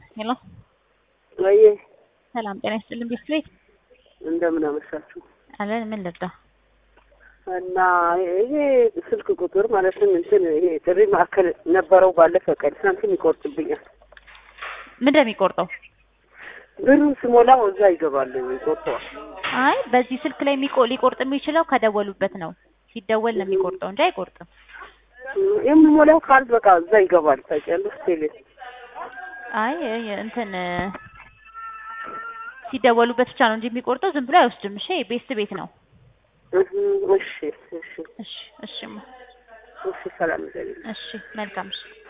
ሄሎ ወይ ሰላም ጤና ይስጥልን ቢስክሌት እንደምን አመሻችሁ። አለን ምን ልርዳ? እና ይሄ ስልክ ቁጥር ማለትም እንትን ይሄ ጥሪ ማዕከል ነበረው ባለፈ ቀን ሳንቲም ይቆርጥብኛል። ምን እንደሚቆርጠው? ብሩን ስሞላው እዛ ይገባል ይቆርጠዋል። አይ በዚህ ስልክ ላይ የሚቆ ሊቆርጥ የሚችለው ከደወሉበት ነው። ሲደወል ነው የሚቆርጠው እንጂ አይቆርጥም። የምሞላው ካል በቃ እዛ ይገባል። ታውቂያለሽ ቴሌ አይ እንትን ሲደወሉበት ብቻ ነው እንጂ የሚቆርጠው ዝም ብሎ አይወስድም። እሺ ቤስት ቤት ነው። እህ፣ እሺ እሺ እሺ እሺ እሺ ሰላም ይበል። እሺ መልካም እሺ